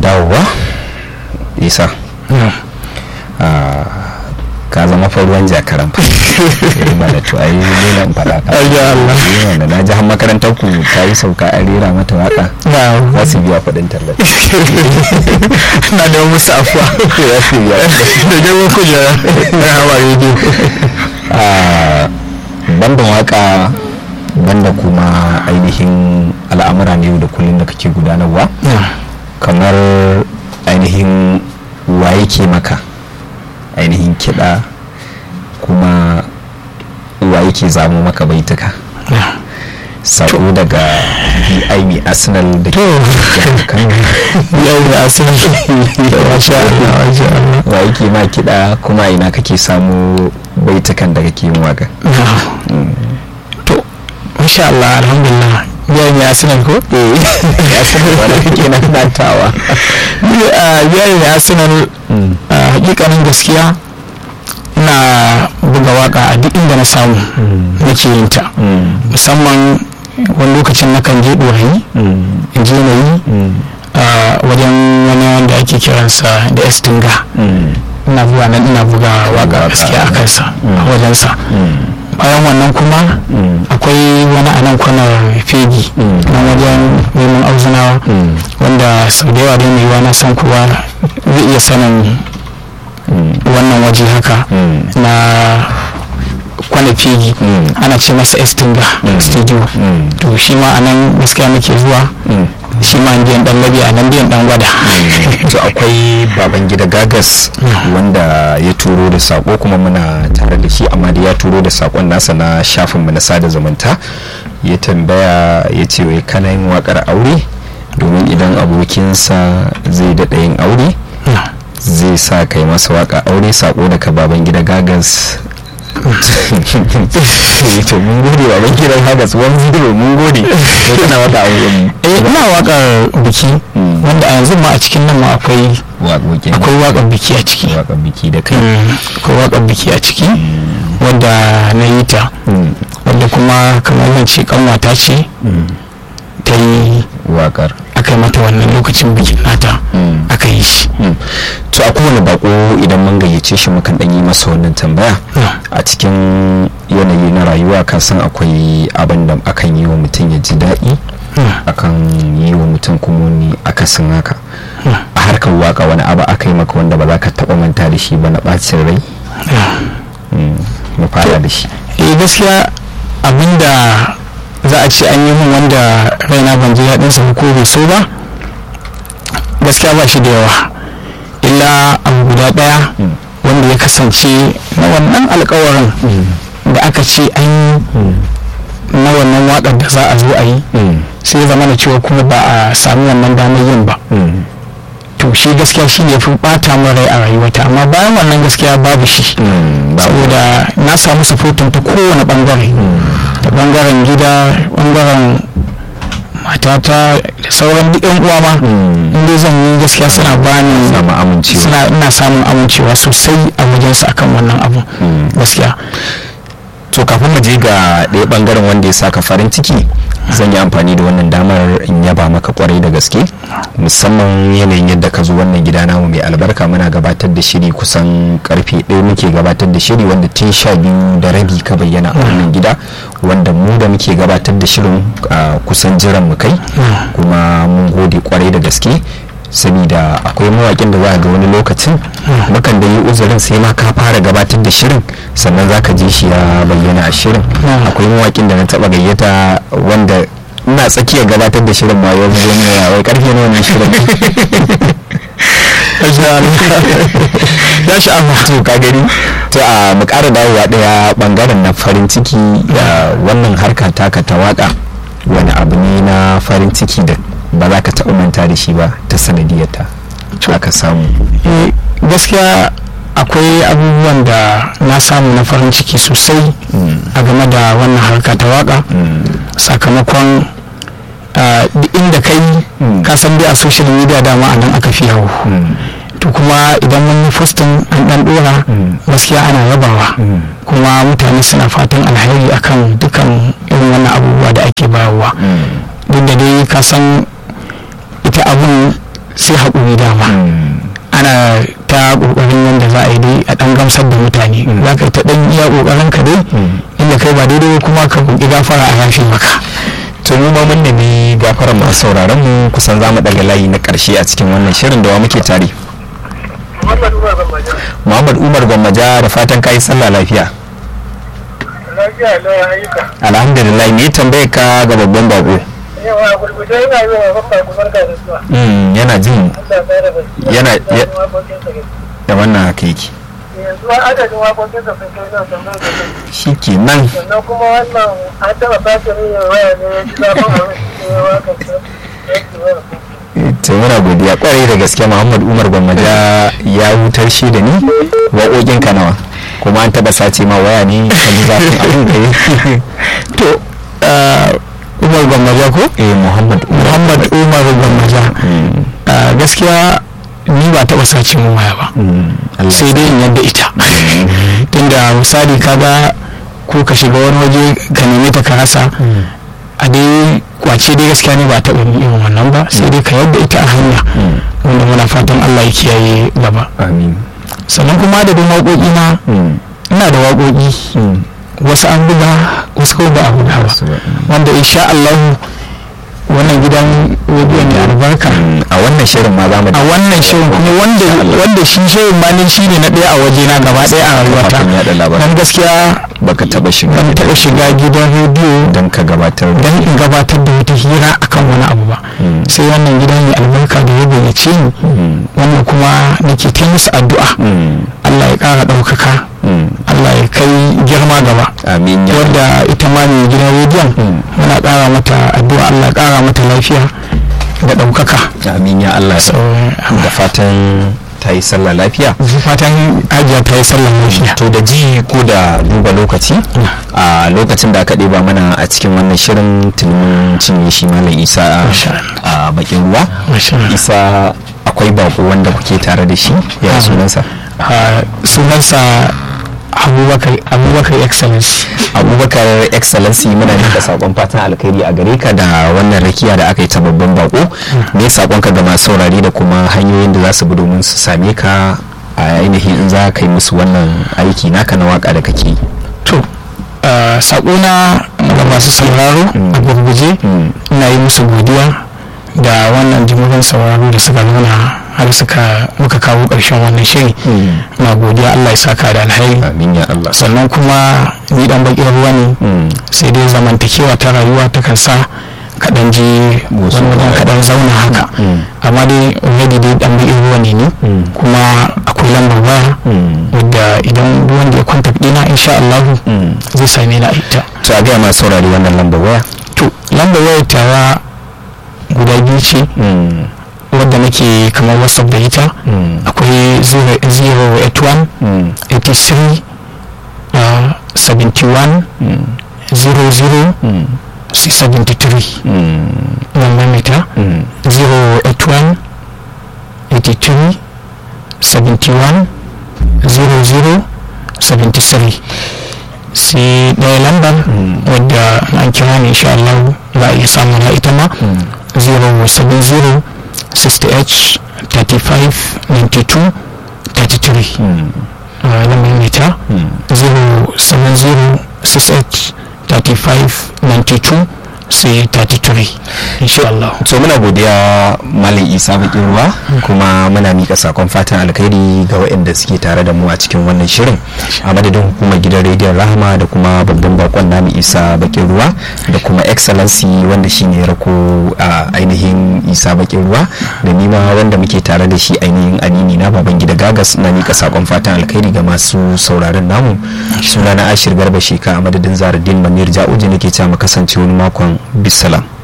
dawowa isa ka zama fa ruwan jakaran fa ba da to ai dole in faɗa ka ayya Allah wanda na ji har makarantar ku ta yi sauka a rera mata waka za su biya kuɗin tallafi na da musu afuwa za su biya da girman kujera na hawa rediyo banda waka banda kuma ainihin al'amura ne da kullum da kake gudanarwa kamar ainihin wa yake maka ainihin kiɗa kuma wa yake zamo maka baituka sako daga BIB Arsenal da ke jihar Kano yau da asirin da masha Allah masha Allah wa yake ma kiɗa kuma a ina kake samu baitukan da kake yin waka to masha Allah alhamdulillah biya mai arsenal ko ya san wani kake na nantawa biya mai arsenal a hakikanin gaskiya ina buga waka a duk inda na samu nake yin ta musamman wani lokacin na kan je ɗorayi in je na yi a wajen wani wanda ake kiransa da estinga ina zuwa nan ina buga waka gaskiya a kansa a wajensa bayan wannan kuma akwai wani a nan kwanar fegi nan wajen neman auzunawa wanda sau da yawa dai mai yiwa na san kowa zai iya sanin wannan waje haka na kwana fegi ana ce masa estinga studio to shi ma a nan gaskiya nake zuwa shi ma an biyan dan labi a nan biyan dan gwada to akwai baban gida gagas wanda ya turo da sako kuma muna tare da shi amma da ya turo da sakon nasa na shafin mu na sada zumunta ya tambaya ya ce wai kana yin wakar aure domin idan abokinsa zai daɗa yin aure zai sa kai masa waka aure sako daga baban gida gagas to mun gode baban gida gagas wani zero mun gode ko kana waka aure mu eh ina wakar biki wanda a yanzu ma a cikin nan ma akwai waƙoƙin akwai wakar biki a ciki waƙar biki da kai akwai wakar biki a ciki wadda na yi ta wadda kuma kamar zan ce kanwata ce ta yi waƙar aka yi mata wannan lokacin bikin nata aka yi shi to a kowane bako idan mun gayyace shi mukan dan yi masa wannan tambaya a cikin yanayi na rayuwa ka san akwai abin da akan yi wa mutum ya ji daɗi akan yi wa mutum kuma ne akasin haka a harkar waka wani abu aka yi maka wanda ba za ka taɓa manta da shi ba na ɓacin rai mu fara da shi eh gaskiya abinda za a ce an yi min wanda raina ban ji daɗin sa ko bai so ba gaskiya ba shi da yawa illa abu guda ɗaya wanda ya kasance na wannan alkawarin da aka ce an yi na wannan waƙar da za a zo a yi sai zama da cewa kuma ba a sami wannan damar yin ba to shi gaskiya shi ne fi bata min rai a rayuwata amma bayan wannan gaskiya babu shi saboda na samu supportin ta kowane bangare da bangaren gida bangaren matata da sauran duk yan uwa ma inda zan yi gaskiya suna bani samu amincewa suna ina samun amincewa sosai a wajensu akan wannan abu gaskiya to kafin mu je ga ɗaya bangaren wanda ya saka farin ciki zan yi amfani da wannan damar in yaba maka kwarai da gaske musamman yanayin yadda ka zo wannan gida namu mai albarka muna gabatar da shiri kusan karfe ɗaya muke gabatar da shiri wanda tun sha biyu da rabi ka bayyana a wannan gida wanda mu da muke gabatar da shirin kusan jiran mu kai kuma mun gode kwarai da gaske saboda akwai mawakin da za ga wani lokacin mukan da yi uzurin sai ma ka fara gabatar da shirin sannan za ka ji shi ya bayyana a shirin akwai mawakin da na taba gayyata wanda ina tsakiyar gabatar da shirin ma yau zo ne wai karfe na wannan shirin ya sha'awa to ka gani to a mu ƙara dawowa ɗaya bangaren na farin ciki da wannan harka taka ta waka wani abu ne na farin ciki da ba za ka taɓa manta da shi ba ta sanadiyarta aka samu gaskiya akwai abubuwan da na samu na farin ciki sosai a game da wannan harka ta waka sakamakon duk inda kai ka san dai a social media dama a nan aka fi yawo to kuma idan mun yi fostin an dan dora gaskiya ana yabawa kuma mutane suna fatan alheri akan dukan irin wannan abubuwa da ake bayarwa duk da dai ka san ita abun sai haƙuri dama ana ta ƙoƙarin yadda za a yi dai a ɗan gamsar da mutane za ka yi ta ɗan iya ƙoƙarin ka dai inda kai ba daidai ba kuma ka roƙi gafara a yafe maka to mu ma mun nemi gafarar masu sauraron mu kusan za mu daga layi na karshe a cikin wannan shirin da wa muke tare Muhammad Umar Gwammaja da fatan kai sallah lafiya alhamdulillah me tambaye ka ga babban bako yana jin yana da wannan haka yake yanzu adadin waƙoƙin da sun kai nan tambayar da kai shi ke nan sannan kuma wannan an taɓa sace min waya ne ya ji zafin abin da ya waka ta yake waya to muna godiya kwarai da gaske muhammad umar gwammaja ya hutar shi da ni waƙoƙin ka nawa kuma an taɓa sace ma waya ne ka ji zafin abin da ya to umar gwammaja ko eh muhammad muhammad umar gwammaja gaskiya ni ba taɓa sace mun waya ba sai dai in yadda ita tunda misali kaga ko ka shiga wani waje ka neme ta ka rasa a dai kwace dai gaskiya ne ba taɓa yin irin wannan ba sai dai ka yadda ita a hanya wanda muna fatan Allah ya kiyaye gaba amin sannan kuma da waƙoƙi na ina da waƙoƙi wasu an buga wasu ko ba a buga ba wanda insha Allah wannan gidan rediyo ne albarka a wannan shirin ma za mu a wannan shirin kuma wanda wanda shi shirin ma ne shine na ɗaya a waje na gaba ɗaya a rayuwata Kafafen yaɗa labarai. dan gaskiya baka taɓa shiga ban taɓa shiga gidan rediyo don ka gabatar da don in gabatar da wata hira akan wani abu ba sai wannan gidan mai albarka da ya gayyace ni wannan kuma nake ta musu addu'a Allah ya ƙara ɗaukaka Allah ya kai girma gaba amin ya wadda ita ma mai gidan rediyon muna ƙara mata addu'a Allah ya ƙara mata lafiya da ɗaukaka amin ya Allah So, da fatan ta yi sallah lafiya fatan ajiya ta yi sallan lafiya to da ji ko da duba lokaci a lokacin da aka ɗeba mana a cikin wannan shirin tunanin cinye shi malam isa Masha a bakin ruwa Masha Allah. isa akwai bako wanda kuke tare da shi ya Ah. sunansa Ah, sunansa abubakar abubakar excellence abubakar excellency muna nika sakon fatan alkhairi a gare ka da wannan rakiya da aka yi ta babban bako me sakon ka ga masu saurari da kuma hanyoyin da za su bi domin su same ka a ainihin in za ka yi musu wannan aiki naka na waka da kake yi to ah, saƙona ga masu sauraro a gurguje ina yi musu godiya da wannan jimurin sauraro da suka nuna har suka muka kawo ƙarshen wannan shiri na godiya allah ya saka da alhairi amin ya Allah sannan kuma ni dan bakin ruwa ne Mm. sai dai zamantakewa ta rayuwa ta kan sa kaɗan je Wasu wani wajen wurare. kaɗan zauna haka Mm. amma dai already dai dan bakin ruwa ne ni Mm. kuma akwai lambar waya Mm. wadda idan duk wanda ya kwanta ɗina insha Allah Mm. zai same ni a ita to a gaya masu saurari wannan lambar waya to lambar wayar tawa guda biyu ce Mm. wadda nake kamar whatsapp da ita Mm. akwai 081 Mm. 83 uh, 71 Mm. 00 Mm. 673 Mm. nan mamita Mm. 081 83 71 00 73 sai ɗaya lambar wadda an kira ne insha Allah za a iya samu na ita ma 070 60h 35 92 33 Mm. na mamita Mm. 070 68 35 92 sai 33 insha Allah to muna godiya malam isa bakin ruwa kuma muna mika sakon fatan alkhairi ga waɗanda suke tare da mu a cikin wannan shirin a madadin hukumar gidan rediyon rahama da kuma babban bakon namu isa bakin ruwa da kuma excellency wanda shine ya rako a ainihin isa bakin ruwa da nima wanda muke tare da shi ainihin amini na baban gida gagas na mika sakon fatan alkhairi ga masu sauraron namu sunana ashir garba sheka a madadin zaradin manir ja'uji nake cewa mu kasance wani makon bisalam